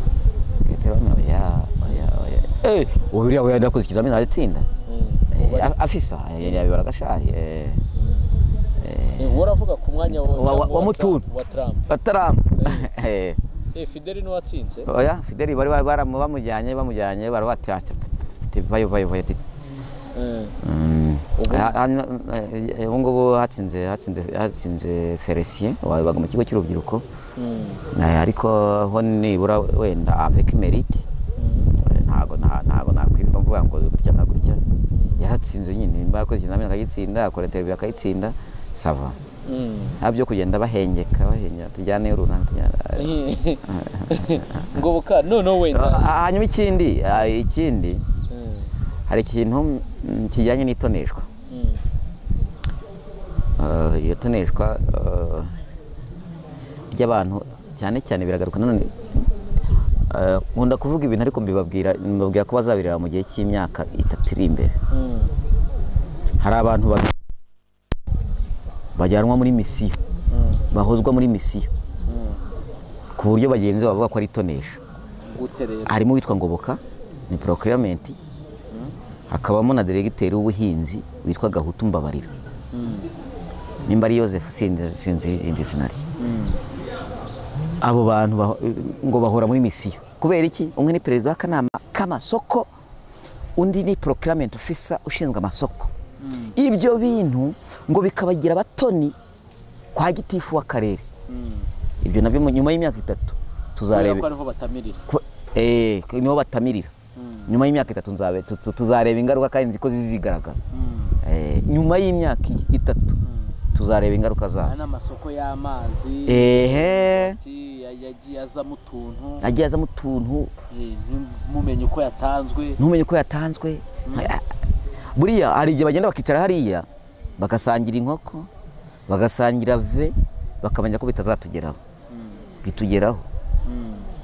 uriya we yakoze ikizamini aragitsinda Mm. Eh, a- afisa eh, yabibara gashari eh. Eh, waravuga ku mwanya wa, Wa- wa- wa Trump- Mutuni. wa Trump batarampa Eh. eh Fidel niwe watsinze oya fideli bari ba- baramu- bamujyanye bamujyanye barabatyaca vayo vayo vayo ati Eh, Mm. Ubu- Ha- hano, eh, eh, ubu ngubu hatsinze hatsinze hatsinze felicien wabaga mu kigo cy'urubyiruko Eh, ariko ho nibura wenda avec merite Eh, ntago nta- ntago nakwirirwa mvuga ngo gutya na gutya yaratsinze nyine nimba yakoze ikizamini akagitsinda akora interview akayitsinda sava mm. nta byo kugenda bahengeka bahengeka tujyaneyo runaka tujyane ngoboka noneho wenda Ah, hanyuma ikindi ah, ikindi Mm, hari ikintu mm, kijyanye n'itoneshwa mm. Ah, iyo toneshwa ah, ry'abantu cyane cyane biragaruka nanone ah, nkunda kuvuga ibintu ariko mbibabwira mbabwira ko bazabireba mu gihe cy'imyaka itatu iri imbere Mm. hari abantu babiri bajyanwa muri misiyo bahozwa muri misiyo ku buryo bagenzi bavuga ko ari itonesha gute rero harimo uwitwa ngoboka ni procurement hakabamo na deregiteri w'ubuhinzi witwa gahutu mbabarira nimba ari yoseph sinzi sinzi irindi zina rye abo bantu bah- ngo bahora muri misiyo kubera iki umwe ni perezida w'akanama k'amasoko undi ni procurement officer ushinzwe amasoko ibyo bintu ngo bikabagira abatoni kwa gitifu w'akarere ibyo nabyo mu- nyuma y'imyaka itatu kubera tuzareba ko ariho batamirira Ku- eh, ko niho batamirira nyuma y'imyaka itatu nzabe tu- tu- tuzareba ingaruka kandi nzi ko zizigaragaza Eh, nyuma y'imyaka i- itatu tuzareba ingaruka Aya zazo ni amasoko y'amazi ehe ki- ya- yagiye azamo utuntu agiye azamo utuntu eh, ntimumenye uko yatanzwe ntumenye uko yatanzwe Ah, buriya hari igihe bagenda bakicara hariya bagasangira inkoko bagasangira ve bakamenya ko bitazatugeraho bitugeraho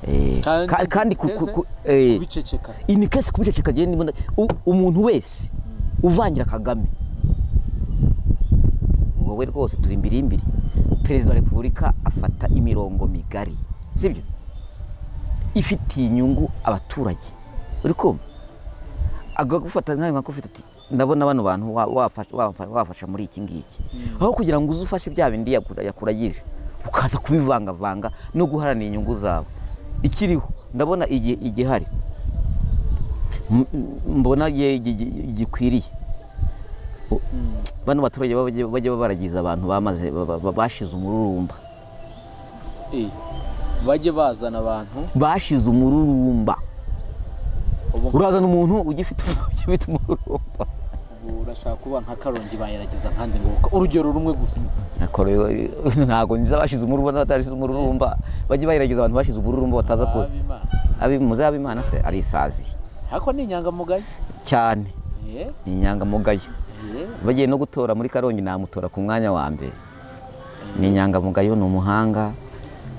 Eh, Kandi ka- kandi ku- ku- ku- eh, kubiceceka ini kese kubiceceka genda imbona u- umuntu wese uvangira kagame wowe rwose turi imbirimbiri perezida wa repubulika afata imirongo migari sibyo ifitiye inyungu abaturage uri kumva agagufata nkawe nka ufite ati ndabona bano bantu wa- wafasha- wafa- wafasha muri iki ngiki aho kugira ngo uze ufashe bya bindi yakura- yakuragije ukaza kubivangavanga no guharanira inyungu zawe ikiriho ndabona igihe igihari M- mbona gi- gi- gi- gikwiriye O- bano baturage bajya- bajya baragiza abantu bamaze ba- ba- bashize umururumba eh, bajye bazana abantu bashize umururumba ubu urazana umuntu ugifite ugifite umururumba ubu urashaka kuba nka karongi bayerageza kandi ngo urugero rumwe gusa Nakore- ntabwo nzi abashize umururumba n'abatashize umururumba bajye bagerageza abantu bashize umururumba bataza ku Abimana. abi- muze abimana se ari isazi ariko ni inyangamugayo cyane Eh, ni inyangamugayo eh, bagiye no gutora muri karongi namutora ku mwanya wa mbere ni inyangamugayo ni umuhanga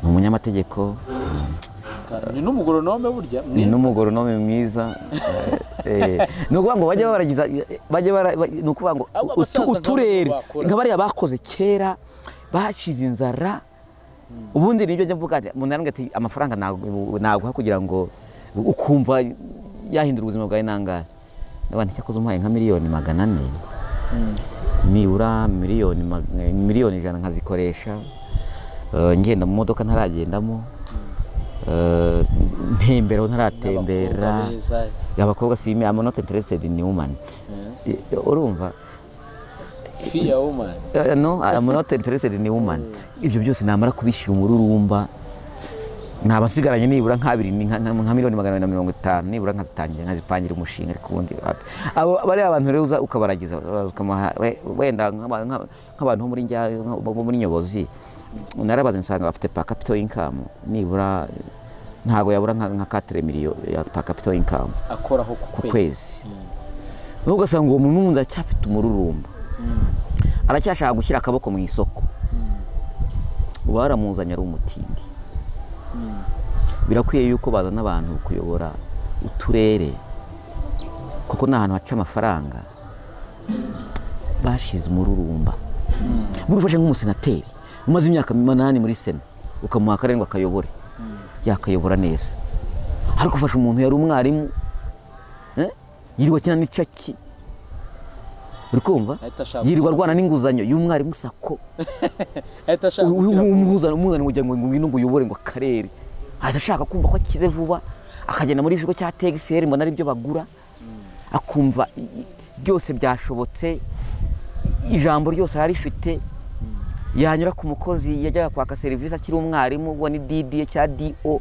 ni umunyamategeko ka- ni n'umugoronome burya ni mwiza. n'umugoronome mwiza Eh, eh, ni ukuvuga ngo bajye baragiza bajye bara ba- ni ukuvuga ngo Abo utu- basaza nkabo uturere bakora. nka bariya bakoze kera bashize inzara ubundi nibyo njya mvuga nti- umuntu yarambwira ati amafaranga nagu- naguha kugira ngo ukumva yahindura ubuzima bwawe nangahe ndabona nti, cyakoze umuhaye nka miliyoni magana ane nibura miliyoni mag- miliyoni ijana nkazikoresha Eh, ngenda mu modoka ntaragendamo Eh, ntembera aho ntaratembera Abakobwa beza. abakobwa si imi am not interested in woman Eh, urumva Fear woman. Eh, no I am not interested in woman ibyo byose namara kubishyira umururumba naba nsigaranye nibura nk'abiri ni nka nka miliyoni magana abiri na mirongo itanu nibura nkazitangira nkazipangira umushinga ariko ubundi wapi. abo bariya bantu rero uza ukabaragiza ukamuha- we- wenda nk'aba- nk'aba- nk'abantu bo muri njya bo bo muri nyobozi narabaze nsanga bafite pa capital income nibura ntago yabura nka nka 4 miliyoni ya pa capital income akoraho ku ku kwezi kwezi n'ubwo ugasanga uwo muntu wundi aracyafite umururumba aracyashaka gushyira akaboko mu isoko uba waramuzanye ari umutindi birakwiye yuko bazana abantu kuyobora uturere kuko ni ahantu haca amafaranga bashize umururumba buri ufashe nk'umusenateri umaze imyaka umunani muri sena ukamuha akarindwi akayobore yakayobora neza ariko ufashe umuntu yari umwarimu eh, yirirwa akina n'icaki uri kumva Ahita ashaka- yirirwa arwana n'inguzanyo y'umwarimu sako ahita ashaka gukira ku- umuzana umuzana ngo ngo ngwino ngo uyobore ngo akarere ahita ashaka kumva ko akize vuba akagenda muri ikigo cya TXL mbona ari byo bagura akumva i- i- byose byashobotse ijambo ryose yarifite yanyura ku mukozi yajyaga kwaka serivisi akiri umwarimu uwo ni DD cya DO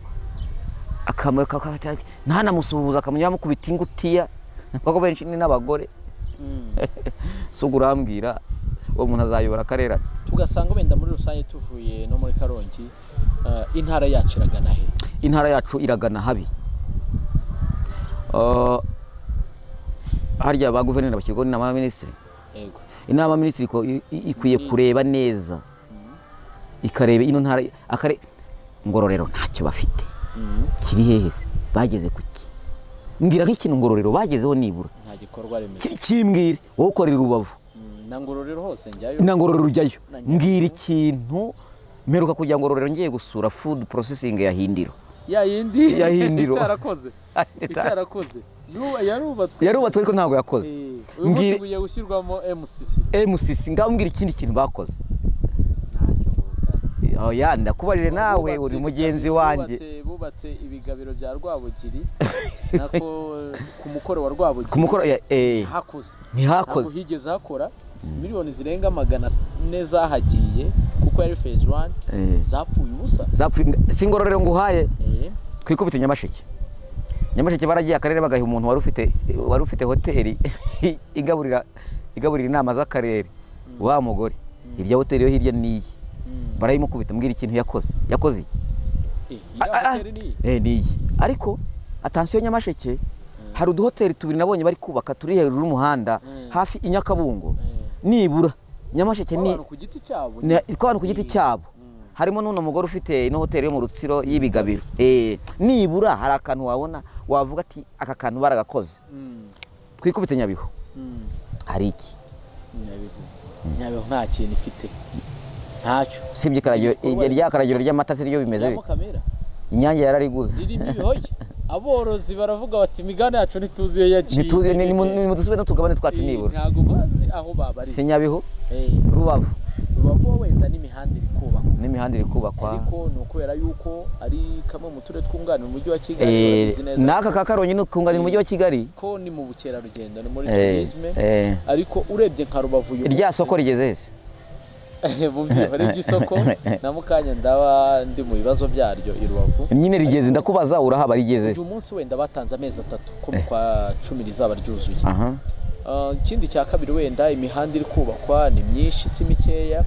akamureka akabata- ntanamusuhuza akamenya bamukubita ingutiya kuko benshi ni n'abagore si ubwo urambwira uwo muntu azayobora akarere ate? tugasanga wenda muri rusange tuvuye no muri karongi eh, intara yacu iragana he intara yacu iragana habi Uh, harya ba guverineri bashyirwaho n'inama y'abaminisitiri yego inama y'abaminisitiri iko- i- i- ikwiye kureba neza ikareba ino ntara akare ngororero ntacyo bafite kiri hehe se? bageze ku ki mbwira nk'ikintu ngororero bagezeho nibura nta gikorwa remezo Ki- kimbwire wowe ukorera urubavu Mm, na ngororero hose njyayo na ngororero ujyayo Na Nyaruguru. mbwira ikintu mperuka kugira ngororero ngiye gusura food processing ya hindiro ya yindi Ya Hindiro. itarakoze itarakoze Yu- yarubatswe yarubatswe ariko ntabwo yakoze Eh, uyu munsi Mbwira- bugiye gushyirwamo MCC MCC ngambwira ikindi kintu bakoze ntacyo ngoga oya ndakubajije nawe uri Bubatse- mugenzi wanjye bubatse- bubatse ibigabiro bya Rwabugiri nako eh, ku mukoro wa Rwabugiri ku mukoro ya- eh, hakoze ntabwo ntihakoze higeze hakora miliyoni zirenga magana ane zahagiye kuko yari phase one Eh. zapfuye ubusa zapfuye si ngororero nguhaye Eh, twikubite nyamasheke nyamasheke baragiye akarere bagaha umuntu wari ufite wari ufite hoteli igaburira igaburira inama z'akarere wa mugore irya hoteli yo hirya n'iyi Mm. barayimukubita mbwira ikintu yakoze yakoze iki eh, iriya Ah, ah, hoteli ni eh, ni iyi ariko atansiyo nyamasheke hari uduhoteli tubiri nabonye bari kubaka turi hejuru y'umuhanda Mm. hafi i nyakabungo Mm. nibura nyamasheke ni abantu ku giti cyabo ni- ko abantu ku giti cyabo harimo n'uno mugore ufite ino hoteli yo mu rutsiro y'ibigabiro Eh, nibura hari akantu wabona wavuga ati aka kantu baragakoze Mm, twikubite nyabihu mm. hari iki nyabihu nyabihu nta kintu ifite ntacyo usibye ikaragiro Ibikorwa- rya karagiro ry'amata siryo bimeze rya bite? mukamira inyange yarariguze ririmo ibihoge aborozi baravuga bati imigani yacu ntituzuye yaciye ntituzi intege." nimudusube n'utugabane twacu Eh, nibura ntabwo bazi aho babariza si nyabihu Eh, rubavu rubavu wenda n'imihanda iri kubakwa n'imihanda iri kubakwa ariko ni ukubera yuko ari kamwe mu turere twunganira umujyi wa kigali Eh, turabizi neza n'aka ka karongi ni ukunganira umujyi wa kigali ko ni mu bukerarugendo ni muri Eh, turisme eh. ariko urebye nka rubavu uyu irya munsi- soko rigeze hese mubyiho ry'isoko na mukanya ndaba ndi mu bibazo byaryo i rubavu nyine rigeze ndakubaza urahaba rigeze uyu munsi wenda batanze amezi atatu ko mu kwa cumi rizaba ryuzuye aha Ah, ikindi cya kabiri wenda imihanda iri kubakwa ni myinshi si mikeya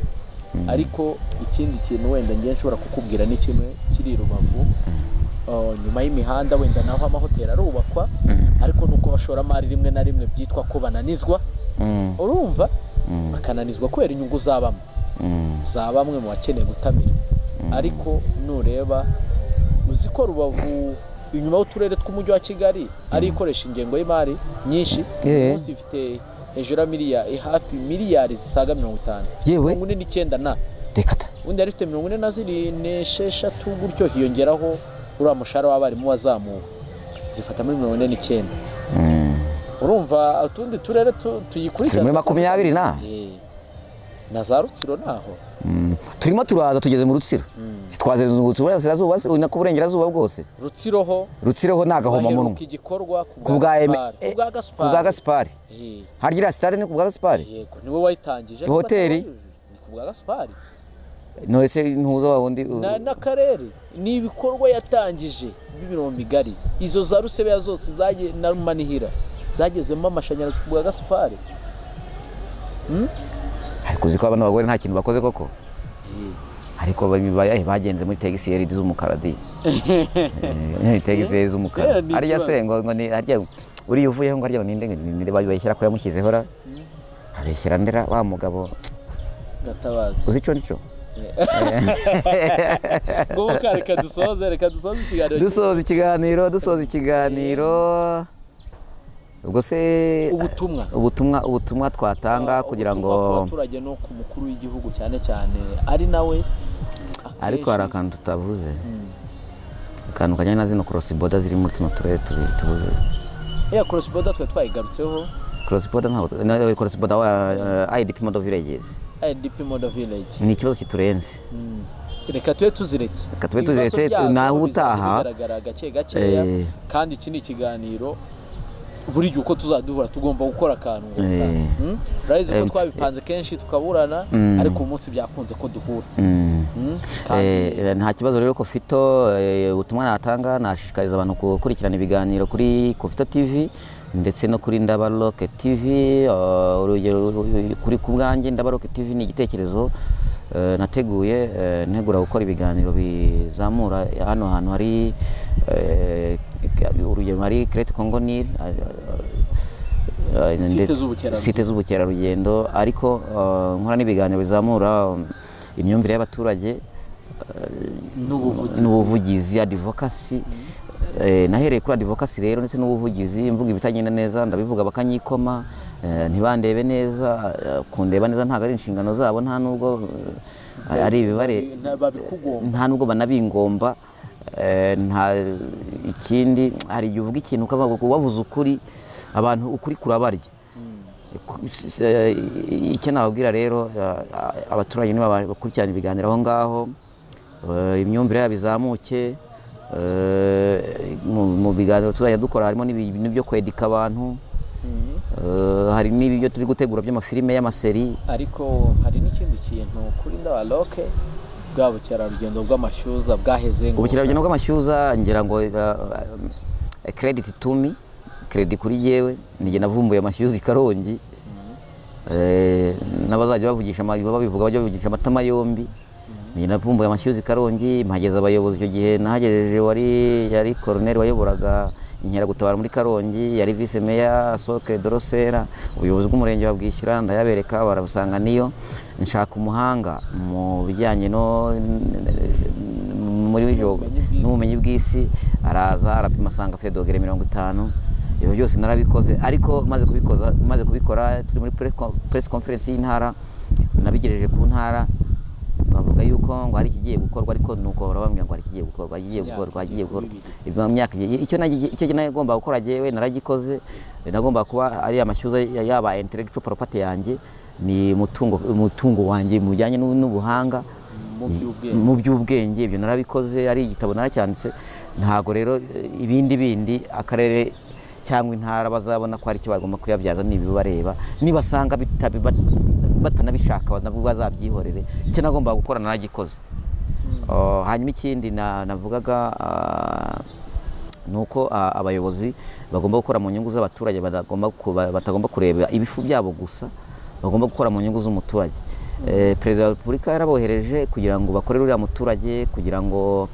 ariko ikindi kintu wenda ngiye nshobora kukubwira ni kimwe kiri i rubavu Ah, nyuma y'imihanda wenda naho amahoteli arubakwa ariko nuko abashoramari rimwe na rimwe byitwa ko bananizwa Mm, urumva Mm. bakananizwa kubera inyungu zabamo mm, za bamwe mu bakeneye gutamira ariko nureba uzi ko rubavu inyuma y'uturere tw'umujyi wa kigali ari ikoresha ingengo y'imari nyinshi Eh. uyu munsi ifite hejuru ya miliya eh, hafi miliyari zisaga mirongo itanu Yewe. mirongo ine n'icyenda na reka ta undi yari ifite mirongo ine na ziri n'esheshatu gutyo hiyongeraho uriya mushahara w'abarimu wazamuwe zifata muri mirongo ine n'icyenda urumva utundi turere tu- tuyikurikirana Turi muri makumyabiri na. Eh. na za rutsiro naho Mm. turimo turaza tugeze mu rutsiro twazengurutse uburasirazuba se, ubu ni ku burengerazuba bwose rutsiro ho rutsireho ni agahomamunwa baheruka igikorwa ku bwa Gaspar. Eme- eh, ku ku bwa bwa gasipari gasipari harya sitade ni ku bwa gasipari yego niwe wayitangije Hoteli? ni ku bwa gasipari no ese ntuza wa wundi uh, Na- n'akarere ni ibikorwa yatangije by'imirongo migari izo za rusebeya zose zagiye na manihira zagezemo amashanyarazi ku bwa gasipari ariko uzi ko abana bagore nta kintu bakoze koko ariko ba- ba- bagenze muri tegisi yeri z'umukara di Eh, tegisi yeri z'umukara Yeah, ni harya se ikibazo. ngo ngo ni harya uriya uvuyeho ngo harya ngo ninde ninde bayishyira ko yamushyizeho ra abeshyira ndera wa mugabo gatabazi uzi icyo cyo ngombwa ko reka dusoze reka dusoze ikiganiro dusoza ikiganiro dusoza ikiganiro ubwo se ubutumwa ubutumwa ubutumwa twatanga kugira ngo Ubutumwa ku baturage no ku mukuru w'igihugu cyane cyane ari nawe ariko hari akenshi- akantu tutavuze akantu kajyanye na zino korosiboda ziri muri tuno turere tubiri tubuze ya crossboda twe twayigarutseho korosiboda ntabwo na korosiboda wa ayidp modo viregezi idp moda village ni ikibazo kiturenze Mm. reka tube tuziretse Reka tube tuziretse, Ibibazo byabyo naho bizajya utaha, bigaragara gake gakeya eh, kandi iki ni ikiganiro buri gihe uko tuzaduhura tugomba gukora akantu ngo Eh, gutaha. Mm? urabizi ko em, twabipanze kenshi tukaburana Mm. ariko uyu munsi byakunze ko duhura mm. Eh, Mm? kandi eh, nta kibazo rero kofito eh, ubutumwa natanga nashishikariza abantu gukurikirana ibiganiro kuri kofito tv ndetse no kuri ndabaroke tv eh, urugero ru- kuri ku bwanjye ndabaroke tv ni igitekerezo eh, nateguye eh, ntegura gukora ibiganiro bizamura hano hantu hari eh, urugero hari crete congo nil Eh, Site nde- z'ubukerarugendo. site z'ubukerarugendo ariko eh, nkora n'ibiganiro bizamura um, imyumvire y'abaturage n'ubuvuzi n'ubuvugizi adivokasi nahereye kuri adivokasi rero ndetse n'ubuvugizi mvuga ibitagenda neza ndabivuga bakanyikoma eh, ntibandebe neza eh, kundeba neza ntabwo ari inshingano zabo nta nubwo eh, ari ibibare nta- babikugomba nta nubwo banabingomba eh, nta ikindi hari igihe uvuga ikintu ukavuga ngo wavuze ukuri abantu ukuri kurabarya Ku- s- eh, icyo nababwira rero eh, abaturage niba bakurikirana ibiganiro aho ngaho eh, imyumvire yabo izamuke eh, mu- mu biganiro tuzajya dukora harimo n'ibi- ibintu byo kwedika abantu eh, hari n'ibyo turi gutegura by'amafilime y'amaseri ariko hari n'ikindi kintu kuri ndabaroke bwa bukerarugendo bw'amashyuza bwaheze ngo ubukerarugendo bw'amashyuza ngira ngo krediti tumi krediti kuri yewe nijye navumbuye amashyuza i karongi Eh, n'abazajya bavugisha ama- babivuga bajya bavugisha amatama yombi ni navumbuye amashyuzi karongi mpageze abayobozi icyo gihe nahagejeje wari yari koroneri wayoboraga inkeragutabara muri karongi yari vise meya soke dorosera ubuyobozi bw'umurenge wa bwishyura ndayabereka barabusanga niyo nshaka umuhanga mu bijyanye no muri joga n'ubumenyi bw'isi araza arapima asanga afite dogere mirongo itanu ibyo byose narabikoze ariko maze kubikoza maze kubikora turi muri press conference y'intara nabigejeje ku ntara bavuga yuko ngo hari ikigiye gukorwa ariko nuko barabambwira ngo hari ikigiye gukorwa igiye gukorwa igiye gukorwa ibyo myaka icyo icyo nagomba gukora jewe naragikoze nagomba kuba ari amashyuza yaba intellectual property yanjye ni mutungo mutungo wanjye mujyanye n'ubuhanga mu by'ubwenge ibyo narabikoze ari igitabo naracyanditse ntabwo rero ibindi bindi akarere cyangwa intara bazabona ko hari icyo bagomba kuyabyaza n'ibibareba nibasanga batanabishaka bazabyihorere icyo nagombaga gukora naragikoze hanyuma ikindi navugaga ni uko abayobozi bagomba gukora mu nyungu z'abaturage batagomba kureba ibifu byabo gusa bagomba gukora mu nyungu z'umuturage perezida wa repubulika yarabohereje kugira ngo bakorere uriya muturage kugira ngo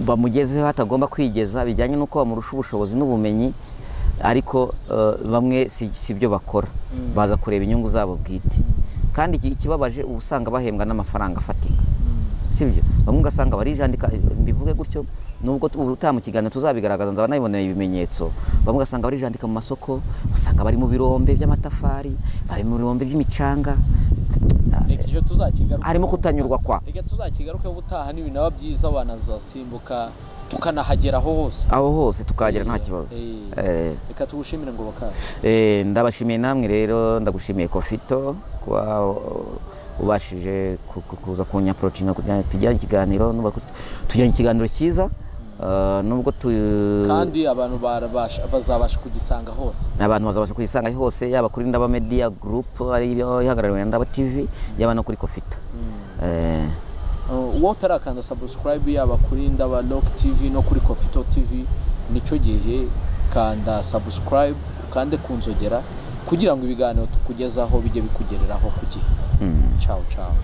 bamugezeho atagomba kwigeza bijyanye n'uko bamurusha ubushobozi n'ubumenyi ariko bamwe si byo bakora baza kureba inyungu zabo bwite kandi ikibabaje uba usanga bahembwa n'amafaranga afatika si byo bamwe ugasanga barijandika mbivuge gutyo nubwo ubutaha mu kiganiro tuzabigaragaza nzaba nabiboneye ibimenyetso bamwe ugasanga barijandika mu masoko usanga bari mu birombe by'amatafari bari mu birombe by'imicanga harimo kutanyurwa kwa reka tuzakigarukeho ubutaha n'ibintu biba byiza banazasimbuka tukanahageraho hose aho hose tukahagera nta kibazo reka tugushimire ngo bakaze ndabashimiye namwe rero ndagushimiye kofito kuba ubashije kuza kunyaporotinga tujyane ikiganiro tujyane ikiganiro cyiza nubwo tu kandi abantu bazabasha kugisanga hose abantu bazabasha kugisanga hose yaba kuri ndaba media group ariyo ihagarariwe na ndaba tv yaba no kuri kofita uwo utarakanda subscribe yaba kuri ndaba rock tv no kuri kofito tv nicyo gihe kanda subscribe ukande ku nzogera kugira ngo ibiganiro tukugezaho bijye bikugereraho ku gihe ciao ciao